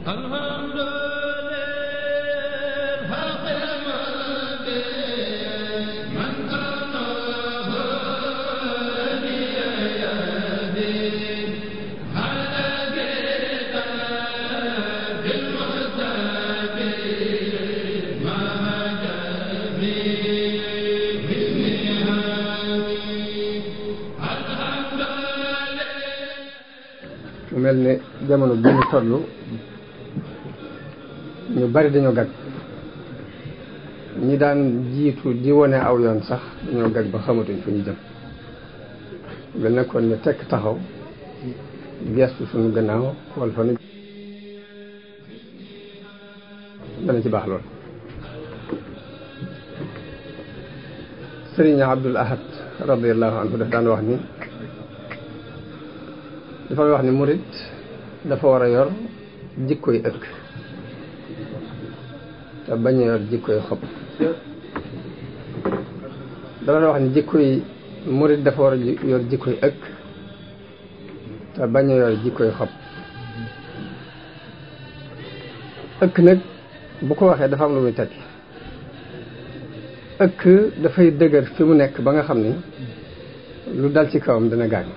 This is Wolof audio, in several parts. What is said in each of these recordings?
mu mel ne jamono bi ñu toll ñu bari dañoo gag ñi daan jiitu di wone aw yoon sax dañoo gag ba xamatuñ fu ñu jëm mel ne kon ñu tekk taxaw gestu suñu gannaaw xool fa nu dana ci baax lool sëriñ Abdul Ahad radiallahu anhu daf daan wax ni dafa wax ni murit dafa war a yor jikkoy ëkk te bañ a yor jikkoy xob dafa wax ni jikkoy murit dafa war a yor jikkoy ëkk te bañ a yor jikkoy xob ëkk nag bu ko waxee dafa am lu muy tekki ëkk dafay dëgër fi mu nekk ba nga xam ni lu dal ci kawam dana gaañ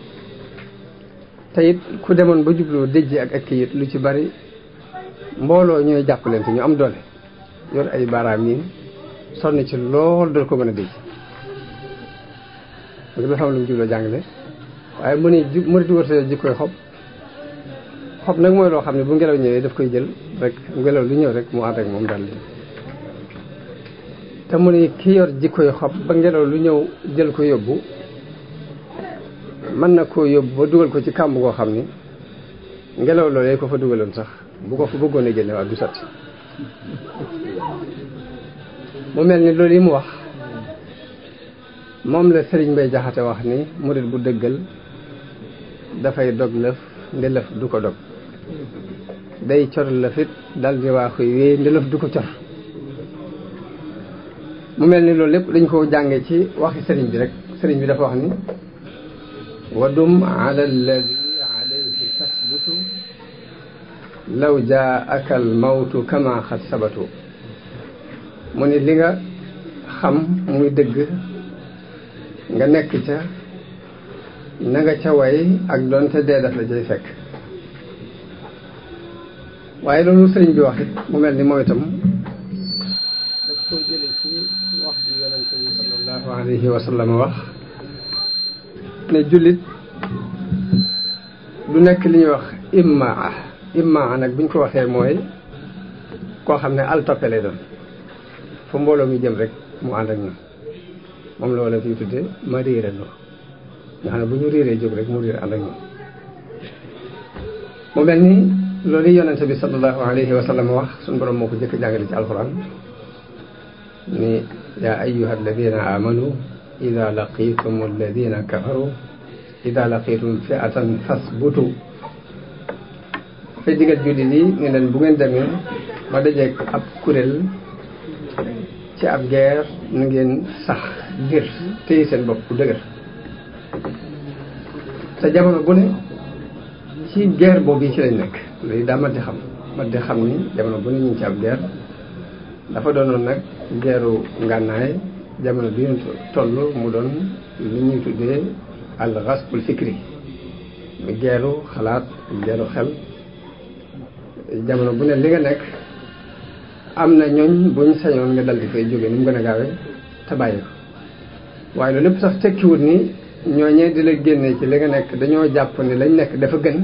te it ku demoon ba jubloo déjji ak ëkk it lu ci bari mbooloo ñooy jàppalante ñu am doole yor ay baaraam yi sonn ci lool dool ko mën a déj parce que dafa am lu mu jubloo jàngale waaye mu ne ju murit wërta jikkoy xob xob nag mooy loo xam ne bu ngelaw ñëwee daf koy jël rek ngelaw lu ñëw rek mu ànd ak moom daal di te mu ne ki yor jikkoy xob ba ngelaw lu ñëw jël ko yóbbu mën na koo yóbbu ba dugal ko ci kàmb goo xam ni ngelaw loolee ko fa dugaloon sax bu ko fa bëggoon a génne waa du sotti mu mel ni loolu yi mu wax moom la sëriñ Mbay Jaxate wax ni murit bu dëggal dafay dog lëf ndelëf du ko dog day cor lëfit dal di waaxuy wéy ndelëf du ko cor mu mel ni loolu lépp dañ ko jànge ci waxi sëriñ bi rek sëriñ bi dafa wax ni wadum ala alladi alayhi tasbutu law jaaka al mawtu kama xad sabatu mu ni li nga xam muy dëgg nga nekk ca na nga ca way ak doonte dee daf la jay fekk waaye loolu sëriñ bi wax it mu mel ni moom itam daf koo jële ci wax ji yonente bi sallallahu alayhi wa sallam wax ne jullit du nekk li ñuy wax immaa immaa nag buñ ko waxee mooy koo xam ne al toppe lay doon fu mbooloo mi jëm rek mu ànd ak ñoom moom la wala fi tudde ma réerandoo nga xam ne bu ñu réeree jóg rek mu réer ànd ak ñoom mu mel ni loolu yonente bi sallallahu alayhi wa sallam wax suñu borom moo ko jëkk jàngale ci alquran ni yaa ayyuha alladina amanu ida laqitum alladina kafaru ida laqitum fi'atan fasbutu fay digal jullit yi ne leen bu ngeen demee ba dajeeg ab kuréel ci ab guerre na ngeen sax ngir téye seen bopp bu dëgër te jamono bu ne ci guerre boobu yi ci lañ nekk loolu daa mat di xam mat di xam ni jamono bu ne ñu ngi ci ab guerre dafa doonoon nag guerru ngànnaay jamono bi ñu toll mu doon li ñuy tuddee al ghasbul fikri mu geeru xalaat geeru xel jamono bu ne li nga nekk am na ñooñ buñ sañoon nga dal di fay jógee ni mu gën a gaawee te bàyyi ko waaye loolu lépp sax tekkiwut ni ñooñee di la génnee ci li nga nekk dañoo jàpp ni lañ nekk dafa gën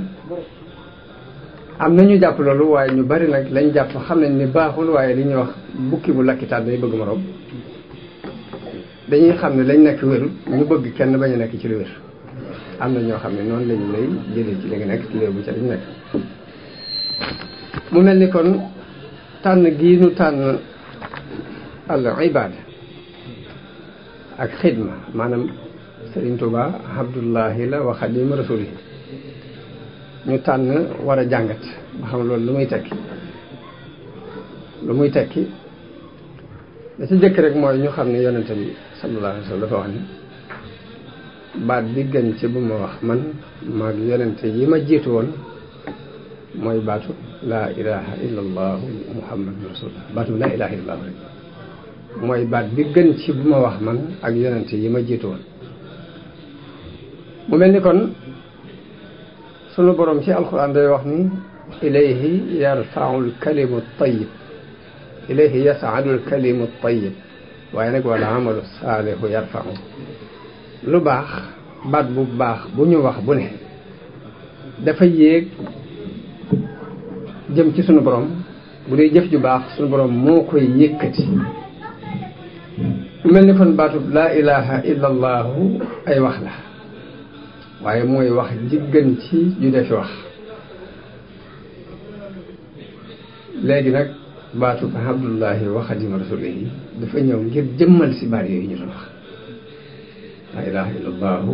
am na ñu jàpp loolu waaye ñu bari nag lañ jàpp xam nañ ni baaxul waaye li ñuy wax bukki bu lakkitaat day bëgg moroom dañuy xam ne lañ nekk wérul ñu bëgg kenn bañ a nekk ci lu wér am na ñoo xam ne noonu lañu lay jëlee ci li nga nekk ci léebu ca dañu nekk mu mel ni kon tànn gii nu tànn al ibaada ak xidma maanaam Sëriñ Tuuba Abdullahi la wa Xaadimu Rasuuli ñu tànn war a jàngat ba xam loolu lu muy tekki lu muy tekki da ci jëkk rek mooy ñu xam ne yonente bi sallallahu alayhi wa sallam dafa wax ni baat bi gën ci bu ma wax man maag yonente yi ma jiitu woon mooy baatu laa ilaha illa allahu muhammadu rasulullah baatu laa ilaha illa allahu rek mooy baat bi gën ci bu ma wax man ak yonente yi ma jiitu woon mu mel ni kon sunu borom ci alquran day wax ni ilayhi yarfau lkalimu tayib ilayhi yasaadu lkalimu tayib waaye nag wala amalu saalihu yarfau lu baax baat bu baax bu ñu wax bu ne dafa yéeg jëm ci sunu borom bu dee jëf ju baax sunu borom moo koy yëkkati mel ni kon baatub laa ilaha illa allahu ay wax la waaye mooy wax jiggan ci ju defi wax léegi nag baatub abdullahi wa xadima rasulihi dafa ñëw ngir jëmmal si baat yooyu ñu doon wax laa ilaha illa allahu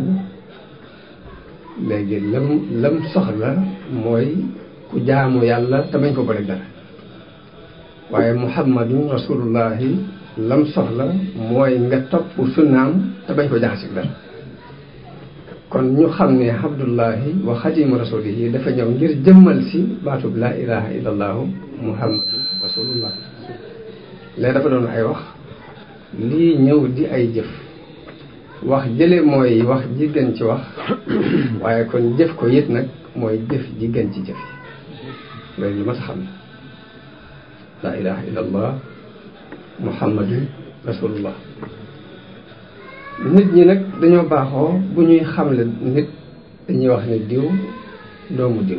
léegi lam lam soxla mooy ku jaamu yàlla te bañ ko boole dara waaye muhammadun rasulullahi lam soxla mooy nga topp sunnaam te bañ ko jaxasik dara kon ñu xam ne abdullahi wa xadimu rasulihi dafa ñëw ngir jëmmal si baatub laa ilaha illa allahu muhammadun rasulullah léegi dafa doon ay wax lii ñëw di ay jëf wax jële mooy wax ji gën ci wax waaye kon jëf ko it nag mooy jëf ji gën ci jëf yi loolu lu ma sa xam ne laa ilaha illa allah muhammadun rasulullah nit ñi nag dañoo baaxoo bu ñuy xamle nit dañuy wax ne diw doomu diw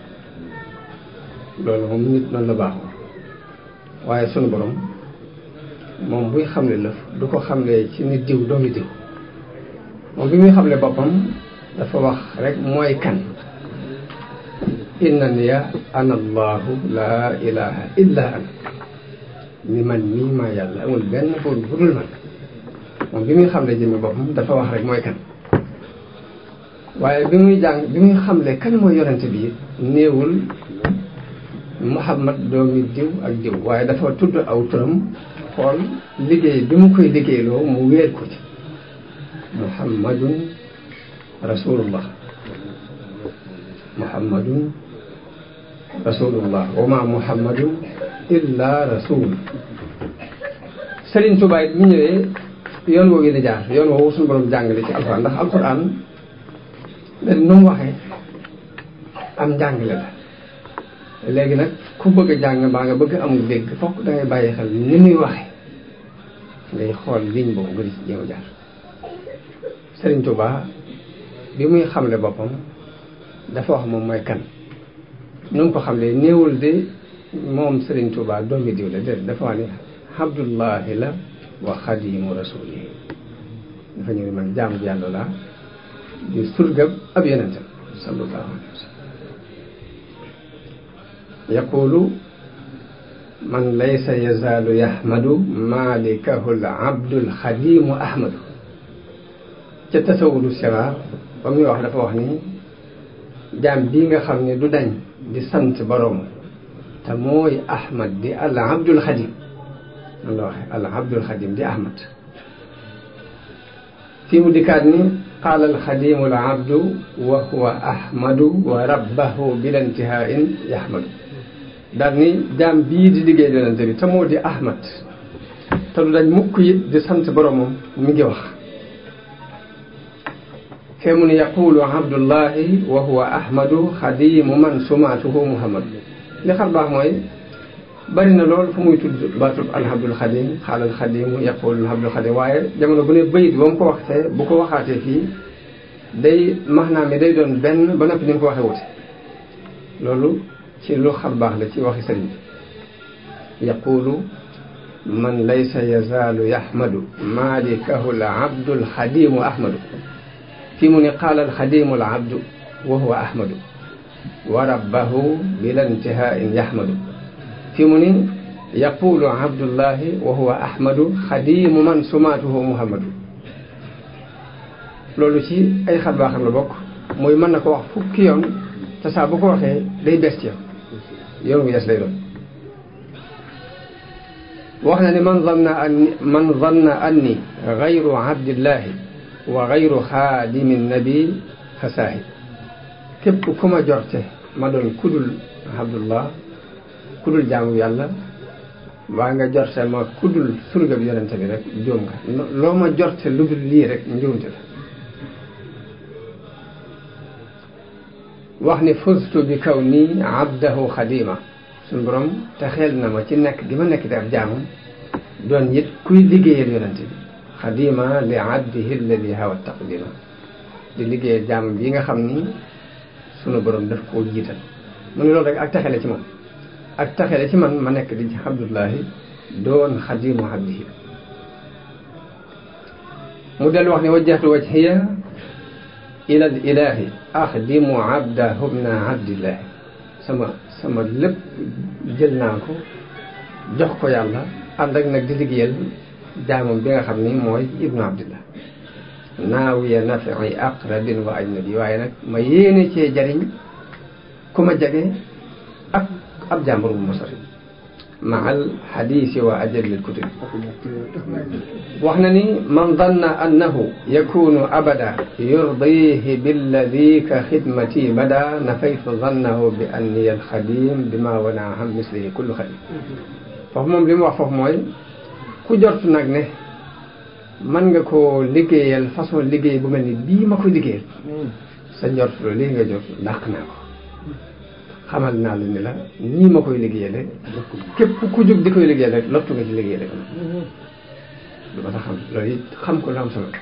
loolu moom nit noonu la baaxoo waaye sunu borom moom buy xamle lëf du ko xamle ci nit diw doomu diw moom bi muy xamle boppam dafa wax rek mooy kan innaniya ana allahu laa ilaha illa ana ni man mii maa yàlla amul benn buur bu dul man moom bi muy xamle jëmmi boppam dafa wax rek mooy kan waaye bi muy jàng bi muy xamle kan mooy yonente bi néewul muhammad doomi diw ak diw waaye dafa tudd aw turam xool liggéey bi mu koy liggéeyloo mu wéer ko ci muhammadun rasulullah muhammadun rasulullah wa ma muhammadun illa rasul Sëriñ Tuubaa it mi ñëwee yoon woowu yi la jaar yoon woowu suñu borom jàngale ci alquran ndax alquran da nu mu waxee am njàngale la léegi nag ku bëgg a jàng mbaa nga bëgg amul dégg fokk da ngay bàyyi xel ni muy waxee ngay xool ligne boobu nga di ci jéem a jaar Sëriñ Tuubaa bi muy xamle boppam dafa wax moom mooy kan nu mu ko xamle néewul de moom Sëriñ Tuubaa doomi diw la déedéet dafa wax ni abdullahi la wa xadimu rasulihi dafa ñëw ni man jaam bi yàlla laa di surgab ab yonentam sallallahu alayhi wa sallam yaqulu man laysa yazaalu yahmadu malikahu l abdul xadimu ahmadu ca tasawudu siraar ba muy wax dafa wax ni jaam bii nga xam ne du dañ di sant boroom te mooy ahmad di al abdul xadim noonu la waxee al abdul xadim di ahmad fii mu dikkaat ni qaala al xadimu al abdu wa huwa ahmadu wa rabbahu bila intihain yahmadu daal ni jaam bii di liggéey yonente bi te moo di ahmad te du dañ mukk it di sant boromam mi ngi wax fee mu ni yaqulu abdullahi wa huwa ahmadu xadimu man sumaatuhu muhammad li xar baax mooy bari na lool fu muy tudd baatub alhamdul xadim xaalal xadimu yaqulu alhamdul xadim waaye jamono bu ne bayit ba mu ko waxtee bu ko waxaatee fii day maanaam mi day doon benn ba noppi ni mu ko waxee wute loolu ci lu xar baax la ci waxi sëriñ bi yaqulu man laysa yazaalu yahmadu malikahu al abdul xadimu ahmadu fii mu ne qaala alxadimu al abdu wa huwa ahmadu wa rabbahu bila intihain yahmadu fii mu ni yaqulu abdullahi wa huwa ahmadu xadimu man sumaatuhu muhammadu loolu ci ay xar baaxam la bokk mooy mën na ko wax fukki yoon te saa bu ko waxee day bees ci yow yoon wu yees lay doon wax na ni man zanna anni man zanna anni gayru abdillahi wa gayru xaadimi nabi fa saahi képp ku ma jorte ma doon kudul abdullah kudul jaamu yàlla waa nga jorte ma kudul surga bi yonente bi rek njuum nga loo ma jorte lu dul lii rek njuumte la wax ni fustu bi kaw nii abdahu xadima suñu borom te xel na ma ci nekk gi ma nekk di ab jaamam doon it kuy liggéeyal yonente bi xadima li abdihi alladi hawa taqdima di liggéeyal jaamam bi nga xam ni sunu borom daf koo jiital mu ne loolu rek ak taxele ci moom ak taxele ci man ma nekk di ci abdullahi doon xadimu abdihi mu dellu wax ni wajjahtu wajhiya ila al ilahi axdimu abdahu min abdillahi sama sama lépp jël naa ko jox ko yàlla ànd ak nag di liggéeyal jaamam bi nga xam ni mooy ibnu abdillah naawiya nafi aqrabin wa ajnabi waaye nag ma yéene cee jariñ ku ma jege ak ab jàmbur bu ma sori ma al xadiisi wa ajalil kutub wax na ni man danna annahu yakunu abada yurdihi billadi ka xidmati bada nafaytu dannahu bi anni alxadim bima wana am mislihi kullu xadim foofu moom li mu wax foofu mooy ku jort nag ne mën nga koo liggéeyal façon liggéey bu mel ni bii ma ko liggéeyal sa njort loolu lii nga jot dàq naa ko xamal naa la ni la nii ma koy liggéeyale képp ku jóg di koy liggéeyal rek lottu nga ci liggéeyale ko lu ma tax xam loolu it xam ko lu am solo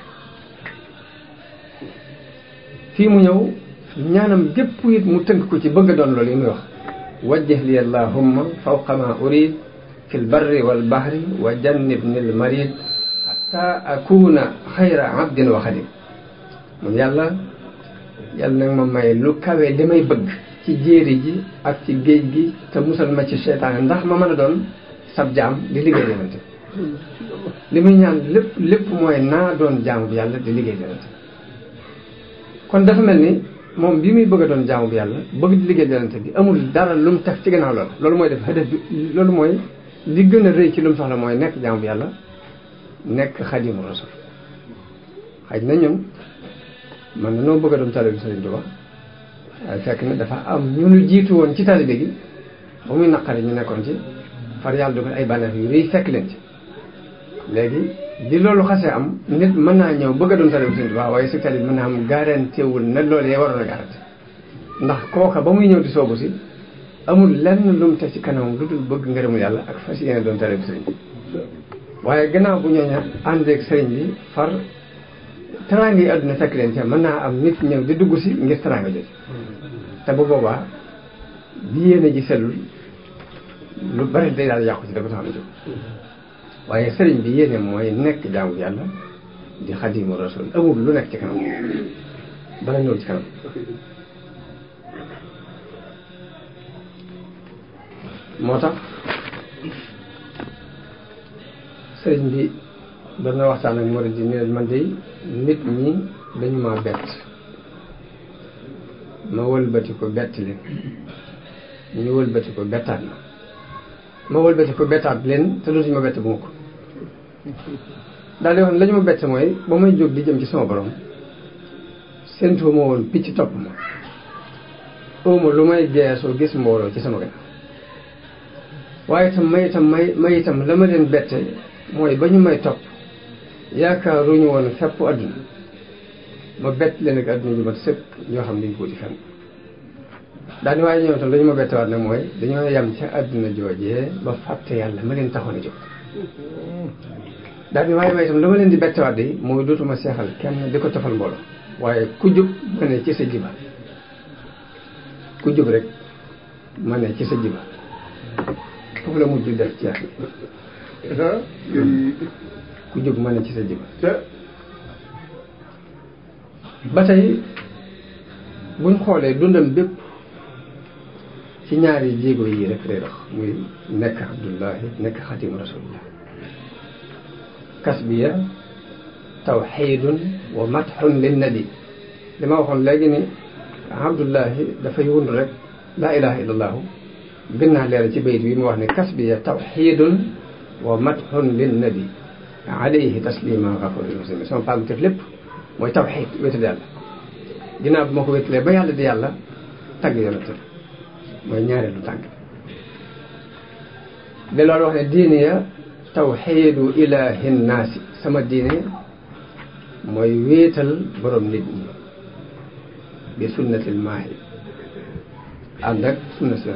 fii mu ñëw ñaanam gépp it mu tënk ko ci bëgg a doon loolu yi muy wax wajjih li allahumma fawqa ma urid fi lbarri walbahri wa jannibni lmarid xata akuna xayra abdin wa xadim mun yàlla yàlla nag ma may lu kawe li may bëgg ci jéeri ji ak ci géej gi te musal ma ci seytaane ndax ma mën a doon sab jaam di liggéey yonente li muy ñaan lépp lépp mooy naa doon jaamu bi yàlla di liggéey yonente kon dafa mel ni moom bi muy bëgg a doon jaamu bi yàlla bëgg di liggéey yonente bi amul dara lu mu teg ci gannaaw loolu loolu mooy def hadaf bi loolu mooy li gën a rëy ci lu mu soxla mooy nekk jaamu bi yàlla nekk xadimu rasul xaj na ñun man na noo bëgg a doon taalibe Sëriñ Tuubaa waaye fekk na dafa am ñu nu jiitu woon ci taalibe gi ba muy naqari ñu nekkoon ci far yàlla dugal ay bànneex yu rëy fekk leen ci léegi di loolu xasee am nit mën naa ñëw bëgg a doon taalibe Sëriñ Tuubaa waaye si taalibe mën naa am garanté wul ne loolu yee waroon a garanté ndax kooka ba muy ñëw di soobu si amul lenn lu mu teg ci kanamam lu dul bëgg ngërëmul yàlla ak fas yéene doon taalibe Sëriñ waaye gannaaw bu ñooñu àndeeg sëriñ bi far teraanga yi àdduna fekk leen ca mën naa am nit ñëw di dugg si ngir teraanga jot te bu boobaa bi yéene ji sellul lu bari day daal yàqu ci dafa tax a jóg waaye sëriñ bi yéene mooy nekk jaamu yàlla di xadimu rasul amul lu nekk ci kanam bala ñëw ci kanam moo tax sëriñ bi doon na waxtaan ak murid yi ne man de nit ñi dañu ma bett ma wëlbati ko bett leen ñu wëlbati ko bettaat ma ma wëlbati ko bettaat leen te dootuñu ma bett bu ma ko daal di wax ne la ñu ma bett mooy ba may jóg di jëm ci sama borom séntu ma woon picc topp ma óoma lu may geesoo gis mbooloo ci sama gannaaw waaye itam may itam may may itam la ma leen bette mooy ba ñu may topp yaakaaruñu woon fépp àdduna ma bett leen ak àdduna ju mat sëkk ñoo xam duñ ko wuti fenn daal di waaye ñoom itam dañu ma bettewaat nag mooy dañoo yem ca àdduna joojee ba fàtte yàlla ma leen taxoon a jóg daal di waaye may itam la ma leen di bettewaat de mooy dootuma seexal kenn di ko tofal mbooloo waaye ku jub ma ne ci sa jiba ku jub rek ma ne ci sa jiba foofu la mujj def ci yàlla ku jóg ma ne ci sa jiba ba tey buñ xoolee dundam bépp ci ñaari jéego yi rek lay dox muy nekk abdullahi nekk xatimu rasulillah kasbiya tawxidun wa matxun lin nabi li ma waxoon léegi ni abdullahi dafay wund rek laa ilaha illa allahu gën naa leeral ci bayit bi mu wax ne kasbiya tawxidun wa matxun lin nabi alayhi taslima gafuril muslimin sama pàgguteef lépp mooy tawxid wéetal yàlla ginnaaw bi ma ko wéetalee ba yàlla di yàlla tagg yonente mooy ñaareelu tànk de loolu wax ne diine ya tawxiidu ilahi nnaasi sama diine mooy wéetal borom nit ñi bi sunnatil maahi ànd ak sunna si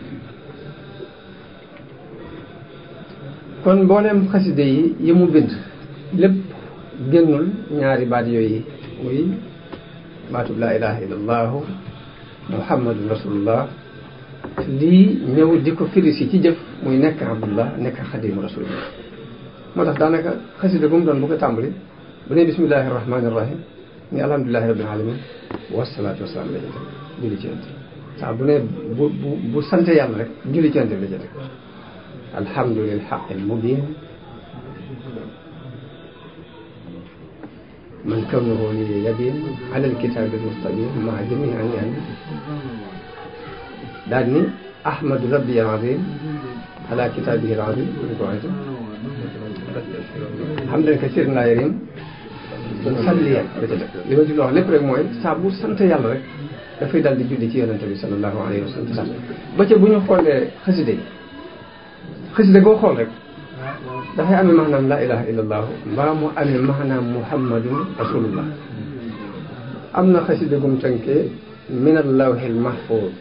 kon mboolem xaside yi yi mu bind lépp génnul ñaari baat yooyu muy baatub laa ilaha illa allahu muhammadun rasulullah lii ñëw di ko firi si ci jëf muy nekk abdullah nekk xadimu rasulillah moo tax daanaka xaside bu mu doon bu ko tàmbali bu ne bismillahi rahmani rahim ni alhamdulilahi rabbil alamin wasalaatu wasalaam la jëte julli ci yonent saa bu ne bu bu bu sante yàlla rek julli ci yonent la jëte alhamdu lil xaqil mubin man kawnuhu li yabin ala alkitabi almustabin maa jamii an yan daal ni ahmadu rabbi alazim ala kitabihi alazim ñu ko waxee hamdan kasiran laa yarim salliyan da ca def li ma ci wax lépp rek mooy saa bu sant yàlla rek dafay dal di julli ci yonente bi sallallahu alayhi wa sallam ba ca bu ñu xoolee xaside yi xaside boo xool rek dafay amee maanaam laa ilaha illa allahu mbaa mu amee maanaam muhammadun rasulullah am na xaside gum tënkee min allawhil mahfuz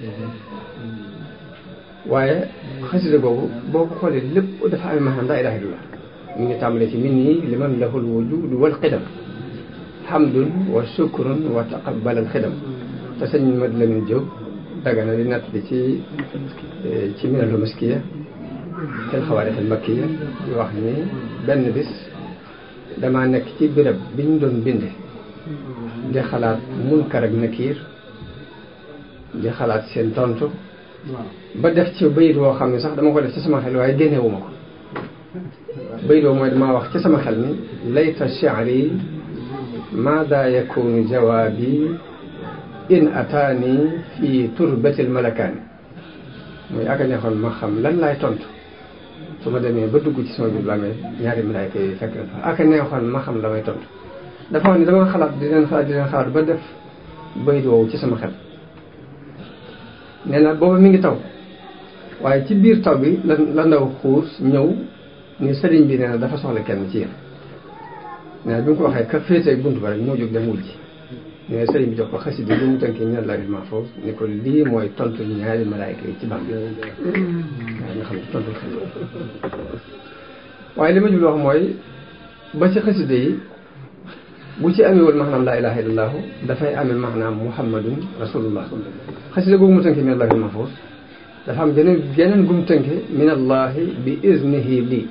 waaye xaside googu boo ko xoolee lépp dafa amee maanaam laa ilaha illallah mi ngi tàmbalee ci min nii liman lahul wujud wal qidam hamdun wa shukrun wa taqabbalal xidam te sëñ Mad Lamin Jóob dagana di natt bi ci ci minatul maskiya tel xawaarix al makkiya di wax ni benn bis damaa nekk ci béréb bi ñu doon binde di xalaat munkar ak nakiir di xalaat seen tontu ba def ci bayit woo xam ne sax dama ko def ci sama xel waaye génnewuma ko bayit woo mooy damaa wax ci sama xel ni layta shi'ri maada yakunu jawaabi in ataani fi turbatil malakaani mooy aka neexoon ma xam lan laay tontu su ma demee ba dugg ci sama biir bàmmeel ñaari malaaka yi fekk na fa aka neexoon ma xam la may tontu dafa wax ni dama xalaat di leen xalaat di leen xalaat ba def bayit woowu ci sama xel nee na booba mi ngi taw waaye ci biir taw bi la la ndaw xuus ñëw ni sëriñ bi nee na dafa soxla kenn ci yéen nee na bi mu ko waxee ka féetee bunt ba rek moo jóg dem wul ji nee na sëriñ bi jox ko xasida bi mu tënkee min Allahil mahfuz ni ko lii mooy tontu ñaari malaayka yi ci bam waaye nga xam ne tontu xel waaye li ma jublu wax mooy ba ci xasida yi bu ci amewul maanaam laa ilaha illallahu dafay amee maanaam muhammadun rasulullah xasida googu mu tënke min Allahil mahfuz dafa am geneen geneen gum tënke min allahi bi iznihi lii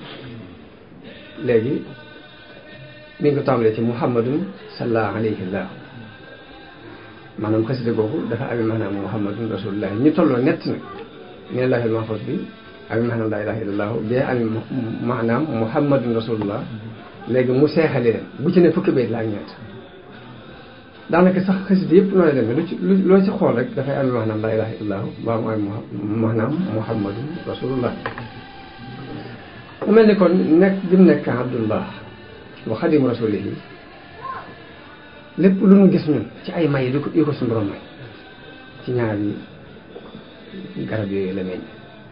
léegi mi ngi ko tàmbalee ci muhammadun salla alayhi llah maanaam xasida googu dafa amee maanaam muhammadun rasulullah ñu tolloo nett nag min allahil mahfuz bi amee maanaam laa ilaha illallah bee amee maanaam muhammadun rasulullah léegi mu seexale leen bu ci ne fukki bayit la ak ñeent daanaka sax xasida yëpp noonu la demee lu ci loo ci xool rek dafay amee maanaam laa ilaha illallah baa mu amee maanaam muhammadun rasulullah mu mel ni kon nekk bi mu nekk abdullah wa xadimu rasulihi lépp lu nu gis ñun ci ay may yu ko yu ko suñu borom may ci ñaari garab yooyu la meññ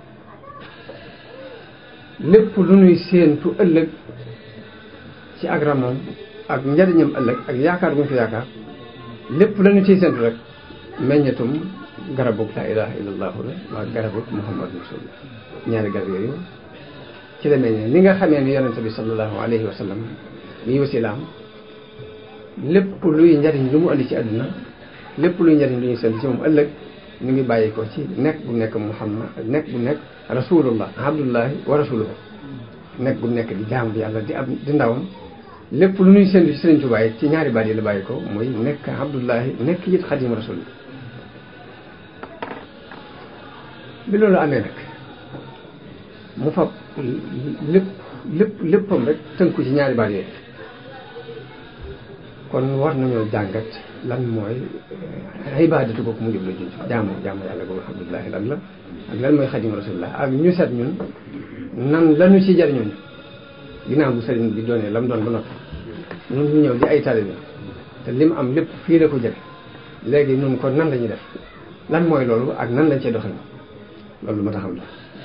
lépp lu nuy séentu ëllëg ci ak ramoom ak njariñam ëllëg ak yaakaar bu ñu fi yaakaar lépp la ñu ciy séentu rek meññetum garabug laa ilaha illallahu la waa garabug muhammadu rasulullah ñaari garab yooyu ci la meññee ni nga xamee ni yonente bi sallallahu alayhi wa sallam mi wasilaam lépp luy njariñ lu mu andi ci àdduna lépp luy njariñ lu ñuy séentu ci moom ëllëg ñu ngi bàyyi ko ci nekk bu nekk muhammad nekk bu nekk rasulullah abdullahi wa rasuluhu nekk bu nekk di jaam bi yàlla di ab di ndawam lépp lu ñuy séentu ci Sëriñ Tuubaa it ci ñaari baat yi la bàyyi ko muy nekk abdullahi nekk it xadim rasul bi loolu amee nag mu fab lépp lépp léppam rek tënku ci ñaari baat yooyu kon war nañoo jàngat lan mooy ibaadatu boobu mu jublu junj jaamu jaamu yàlla boobu alhamdulilah lan la ak lan mooy xadim rasulillah ak ñu seet ñun nan lañu ci jariñu ginnaaw bu sëriñ bi doonee lam doon ba noppi ñun ñu ñëw di ay taalibe te lim am lépp fii la ko jële léegi ñun kon nan la ñuy def lan mooy loolu ak nan lañ cee doxal loolu ma taxam la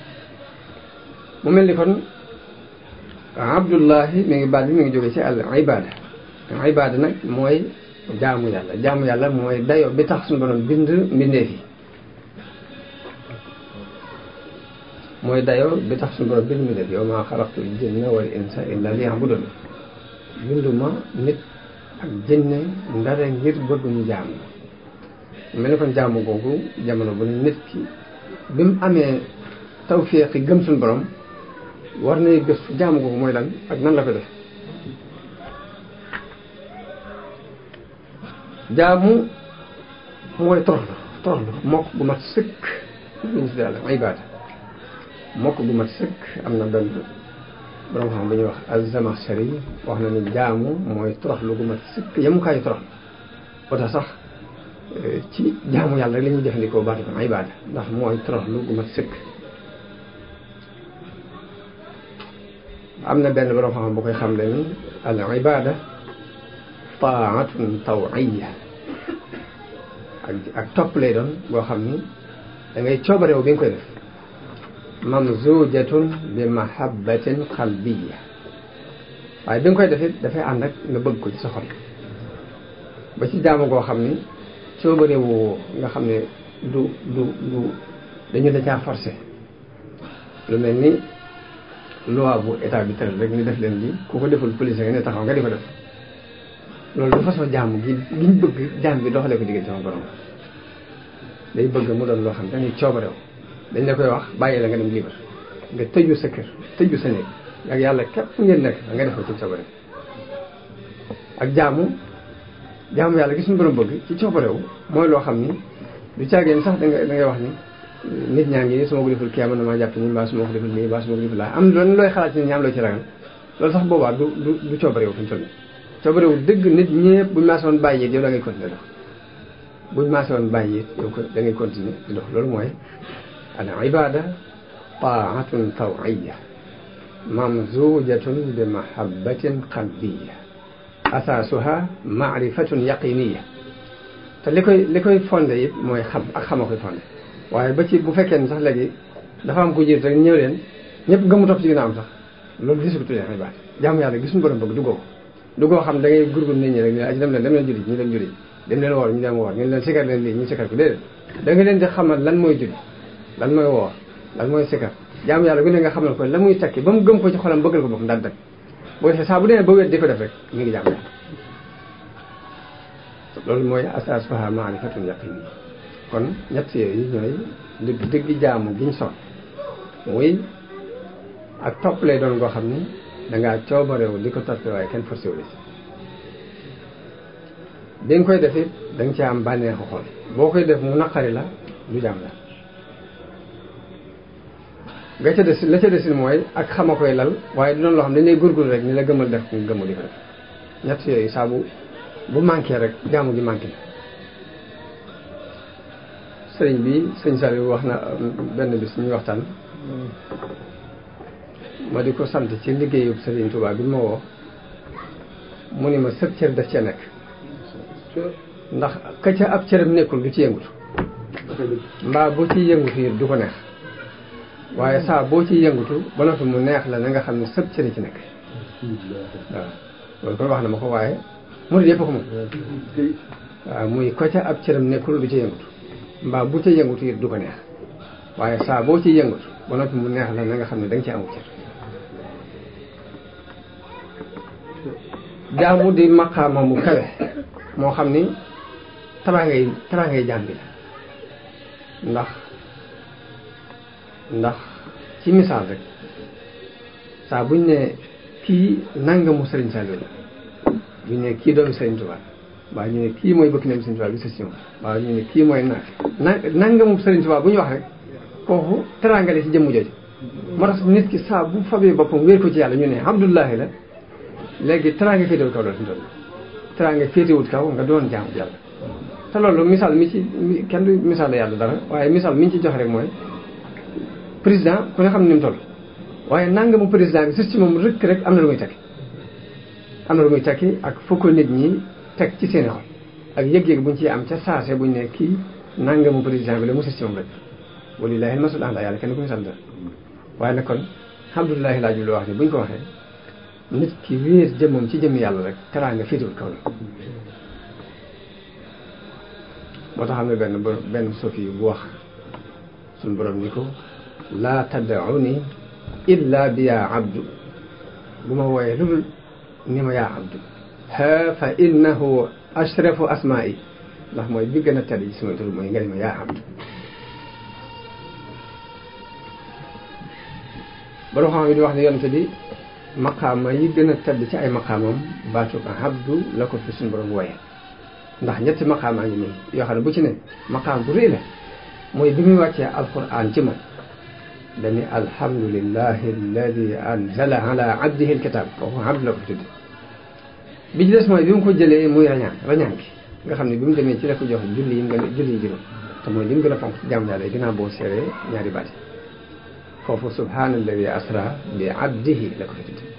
mu mel ni kon abdullahi mi ngi baat bi mi ngi jóge ci al ibada ibada nag mooy jaamu yàlla jaamu yàlla mooy dayo bi tax suñu borom bind mbindeef yi mooy dayo bi tax suñu borom bind mbindeef yow maa xalaqtul jinna wal insa illa liya'budun binduma nit ak jinne ndara ngir bëgg ñu jaamu mel ni kon jaamu googu jamono bu ne nit ki bi mu amee tawféexi gëm suñu borom war nay gëstu jaamu googu mooy lan ak nan la ko def jaamu mooy toroxlu toroxlu mokk gu mat sëkk lu ñu tuddee al ibaada mokk gu mat sëkk am na benn borom xam bu ñuy wax az-Zamakhshari wax na ni jaamu mooy toroxlu gu mat sëkk yemukaayu toroxlu boo tax sax ci jaamu yàlla rek la ñuy jëfandikoo baatu ko ibaada ndax mooy toroxlu gu mat sëkk am na benn borom xam bu koy xam le ni al ibaada taatun tawiya ak ak topp lay doon boo xam ni da ngay coobareew bi nga koy def mamzujatun bi mahabbatin qalbiya waaye bi nga koy def it dafay ànd ak nga bëgg ko ci sa xol ba ci jaamu goo xam ni coobareewu nga xam ne du du du dañu da caa forcé lu mel ni loi bu état bi tëral rek ni def leen lii ku ko deful police nga ne taxaw nga di ko def loolu du façon jaamu gi giñ bëgg jaam bi doxalee ko diggante sama borom day bëgg mu doon loo xam ne dañuy coobarew dañ la koy wax bàyyi la nga dem libre nga tëju sa kër tëju sa néeg ak yàlla képp ngeen nekk nga def ko ci coobarew ak jaamu jaamu yàlla gis suñu borom bëgg ci coobarew mooy loo xam ni du caageen sax da nga da ngay wax ni nit ñaa ngi su ma ko deful kii am na maa jàpp ni mbaa su ma ko deful nii mbaa su ma ko deful laa am loolu looy xalaat ci ñaam loo ci ragal loolu sax boobaa du du du coobarew fi mu toll coobarewu dëgg nit ñëpp buñ maase woon bàyyi it yow da ngay continuer dox buñ maase woon bàyyi it yow ko da ngay continuer di dox loolu mooy al ibada taatun tawiya mamzujatun bi mahabbatin qalbiya asaasuha maarifatun yaqiniya te li koy li koy fondé it mooy xam ak xama koy fondé waaye ba ci bu fekkee ne sax léegi dafa am ko jiit rek ñëw leen ñëpp gëmu topp ci ginnaaw am sax loolu gisu ko tuddee ibada jaamu yàlla gisuñu borom bëgg duggoo ko du koo xam da ngay gurgur nit ñi rek ñu dem leen dem leen julli ñu dem julli dem leen woor ñu dem woor ñu leen sikar leen lii ñu sikar ko déedéet da nga leen di xamal lan mooy julli lan mooy woor lan mooy sikar jaamu yàlla gu ne nga xamal ko la muy tekki ba mu gëm ko ci xolam bëggal ko boppam daal dëkk boo defee saa bu demee ba wet di ko def rek mi ngi jaamu loolu mooy asaasuha maarifatun yaqini kon ñett yooyu ñooy dëgg dëgg jaamu giñ son muy ak topp lay doon goo xam ni dangaa coobarewu di ko toppee waaye kenn forcé wu la si bi nga koy def it da nga ci am bànneexu xol boo koy def mu naqari la du jàmm la nga ca des la ca desin mooy ak xama koy lal waaye du doon loo xam dañ lay gurgur rek ni la gëmal def nga gëmu di ko def ñett yooyu saa bu bu manqué rek jaamu gi manqué na sëriñ bi sëñ Saliou wax na benn bis ñuy waxtaan ma di ko sant ci liggéeyub Sëriñ Tuubaa bi ma woo mu ni ma sëb cër daf cee nekk ndax ka ca ab cëram nekkul du ci yëngutu mbaa boo ciy yëngutu it du ko neex waaye saa boo ciy yëngutu ba noppi mu neex la na nga xam ne sëb cër ci nekk waaw loolu koy wax na ma ko waaye murid yëpp ko moom waaw muy ko ca ab cëram nekkul du ci yëngutu mbaa bu ca yëngutu it du ko neex waaye saa boo ciy yëngutu ba noppi mu neex la na nga xam ne da nga ci amul cër jaamu di maqaama mu kawe moo xam ni taraangay taraangay jaam bi la ndax ndax ci misaal rek saa buñ ne kii nangamu Sëriñ Saliou la buñ ne kii doomi Sëriñ Tuubaa waaw ñu ne kii mooy bëkk nem Sëriñ Tuubaa bi sa sion waaw ñu ne kii mooy na na nangamu Sëriñ Tuubaa bu ñu wax rek kooku teraangale ci jëmm jooju moo tax nit ki saa bu fabee boppam wéer ko ci yàlla ñu ne Abdullahi la léegi teraanga féetewut kaw loolu fi mu toll teraanga féetewut kaw nga doon jaamu yàlla te loolu misaal mi ci kenn du misaal yàlla dara waaye misaal mi ñu ci joxe rek mooy président ku ne xam ne ni mu toll waaye nangamu président bi si moom rëkk rek am na lu muy tekki am na lu muy tekki ak foo ko nit ñi teg ci seen xol ak yëg-yëg buñ ci am ca saase buñ ne kii nangamu président bi la mu si moom rek walillahi almasul ala yàlla kenn ku misaal dara waaye nag kon alhamdulilahi laa jublu wax ni bu ñu ko waxee nit ki wéer jëmmam ci jëmm yàlla rek teraanga féetewul kaw la moo tax xam ne benn benn sofi bu wax suñ borom ni ko laa tad'uni illa bi yaa abdu bu ma wooyee lu dul ni ma yaa abdu ha fa innahu ashrafu asma'i ndax mooy bi gën a tedd ci sama tur mooy nga ni ma yaa abdu borom xam yi di wax ne yonente bi maqaama yi gën a tedd ci ay maqaamam baatu ko abdu la ko fi suñu borom wooyee ndax ñetti maqaamaa ngi nii yoo xam ne bu ci ne maqaam bu rëy la mooy bi muy wàccee alquran ci moom dañu alhamdulillahi alladi anzala ala abdihi alkitab kooku abdu la ko tudd bi ci des mooy bi mu ko jëlee muy rañaan rañaan gi nga xam ne bi mu demee ci la ko jox julli yi mu gën a julli yi juróom te mooy li mu gën a fonk ci jàmm yàlla yi ginnaaw boo seeree ñaari baati foofu subhaanalladi asra bi abdihi la ko fi tudd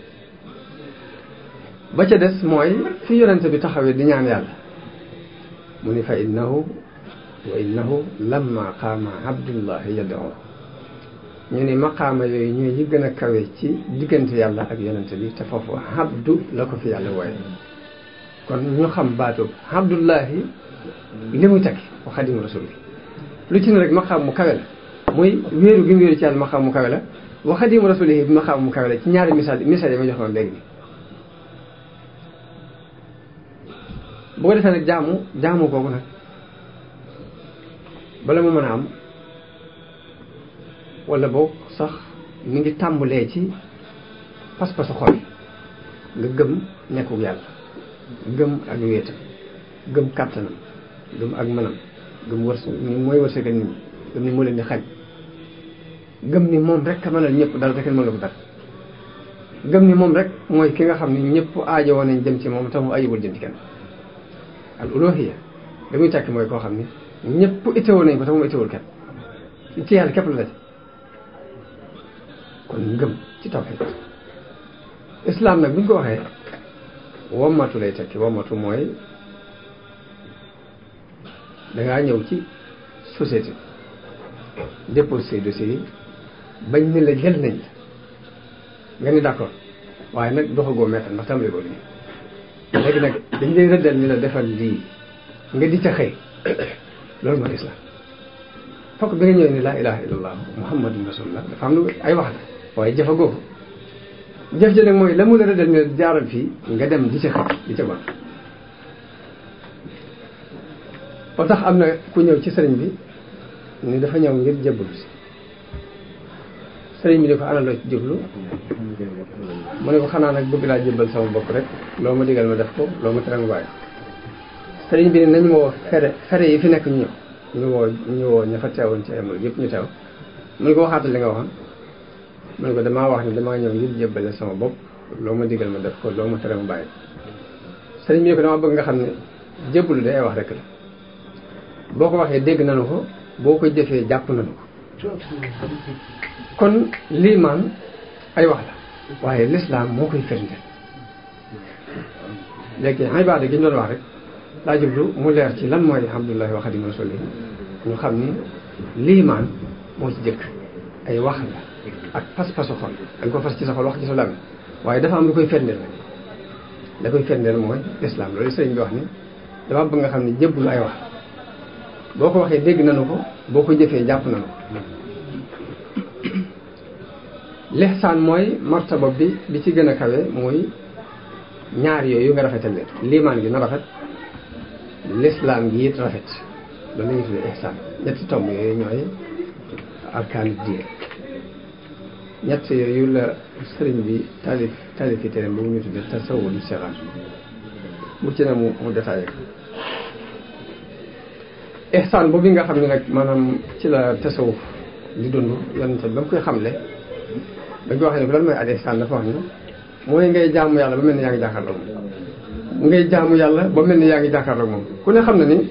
ba ca des mooy fi yonente bi taxawee di ñaan yàlla mu ni fa innahu wa innahu lamma qaama abdullahi yad'u ñu ni maqaama yooyu ñooy yi gën a kawe ci diggante yàlla ak yonente bi te foofu abdu la ko fi yàlla wooye kon ñu xam baatu abdullahi li muy tekki wa xadimu rasul bi lu ci ne rek maqaam mu kawe la muy wéeru gi mu wéeru ci yàlla maqaam mu kawe la wa xadimu rasul bi maqaam mu kawe la ci ñaari misaal misaal yi ma joxoon léegi bi bu ko defee nag jaamu jaamu kooku nag bala mu mën a am wala boog sax mi ngi tàmbalee ci pas-pasu xol nga gëm nekkul yàlla gëm ak wéetam gëm kàttanam gëm ak mënam gëm wërs ni mooy wërsëgal nit ñi gëm ni moo leen di xañ gëm ni moom rek a mënal ñëpp dara te kenn mënal ko dara gëm ni moom rek mooy ki nga xam ni ñëpp aajo woon nañ jëm ci moom te mu ayibul jëm ci kenn al uluhiyya da muy tekki mooy koo xam ni ñëpp itteewoo nañ ko te moom itteewul kenn ci yàlla képp la daj kon ngëm ci tawhid islam nag bu ñu ko waxee wommatu lay tekki wommatu mooy dangaa ñëw ci société déposé say dossiers yi bañ ni la jël nañ nga ni d'accord waaye nag doxagoo meetal ndax tàmbali ko liggéey léegi nag dañ lay rëddal ni la defal lii nga di ca xëy loolu mooy islam fokk bi nga ñëwee ni laa ilaha illallah muhammadun rasulullah dafa am lu ay wax la waaye jëfagoo ko jëf ji nag mooy la mu la rëddal ni la jaaral fii nga dem di ca xëy di ca bon ba tax am na ku ñëw ci sëriñ bi ni dafa ñëw ngir jébbalu si sëriñ bi ni ko ana loo ci jublu mu ne ko xanaa nag bëgg laa jébbal sama bopp rek loo ma digal ma def ko loo ma tere ma bàyyi sëriñ bi ne nañu ma woo fere fere yi fi nekk ñu ñëw ñu woo ñu woo ña fa teewoon ci amul yëpp ñu teew mu ne ko waxaatal li nga waxoon mu ne ko damaa wax ni damaa ñëw ngir jébbale sama bopp loo ma digal ma def ko loo ma tere ma bàyyi sëriñ bi ne ko dama bëgg nga xam ne jébbalu day wax rek la boo ko waxee dégg nanu ko boo ko jëfee jàpp nanu ko kon liimaan ay wax la waaye lislaam moo koy firnde léegi ibaada gi ñu doon wax rek laa jublu mu leer ci lan mooy alhamdulillahi wa xadim rasuli ñu xam ni liimaan moo ci jëkk ay wax la ak pas-pasu xol da nga ko fas ci sa xol wax ci sa làmmiñ waaye dafa am lu koy firndeel nag la koy firndeel mooy lislaam loolu sëriñ bi wax ni dama bëgg nga xam ni jëbbulu ay wax boo ko waxee dégg nanu ko boo ko jëfee jàpp nanu ko lixsaan mooy martaba bi bi ci gën a kawe mooy ñaar yooyu nga rafetal leen liimaan gi na rafet lislaam gi it rafet loolu la ñuy tuddee ihsaan ñetti tomb yooyu ñooy arkaanu diin ñett yooyu la sëriñ bi taalif taalif yi tere boobu ñu tuddee tasawudu sixaar bu ci ne mu mu détaillé ko ihsaan boobu nga xam ne nag maanaam ci la tasawuf di dund yonente ba mu koy xamle dañ ko waxee ne ko lan mooy al ihsaan dafa wax ni mooy ngay jaamu yàlla ba mel ni yaa ngi jàkkaarloog moom ngay jaamu yàlla ba mel ni yaa ngi jàkkaarloog moom ku ne xam na ni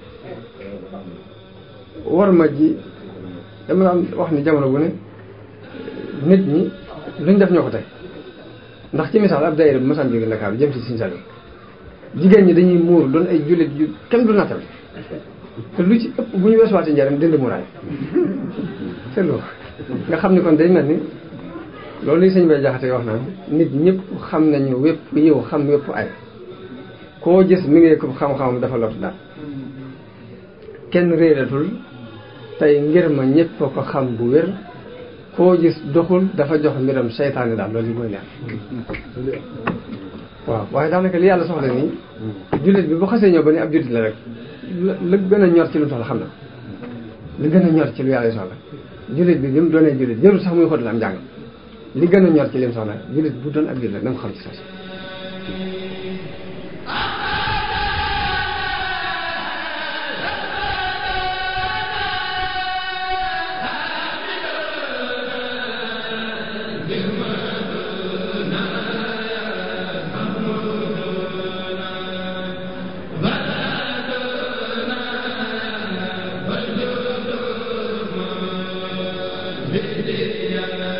war ma ji dama daan wax ni jamono bu ne nit ñi luñ def ñoo ko tey ndax ci misaal ab daayira bu masaan jóge Ndakaaru jëm si Sine Saloum jigéen ñi dañuy muur doon ay jullit yu kenn du nattal te lu ci ëpp bu ñu weesuwaatee njariñ dindi muraay te loolu nga xam ni kon day mel ni loolu li sëñ bay jaxate wax naan nit ñëpp xam nañu wépp yiw xam wépp ay koo gis mi ngi ko xam-xamam dafa lot daal kenn réeratul tey ngir ma ñëpp ko xam bu wér koo gis doxul dafa jox mbiram seytaane daal loolu yi mooy leer waaw waaye daanaka li yàlla soxla nii jullit bi bu xasee ñëw ba ni ab jullit la rek la gën a ñor ci lu mu soxla xam na li gën a ñor ci lu yàlla soxla jullit bi bi mu doonee jullit jërul sax muy xóotal am njàng li gën a ñor ci li mu soxla jullit bu doon ab jullit na nga xam ci sos Yeah.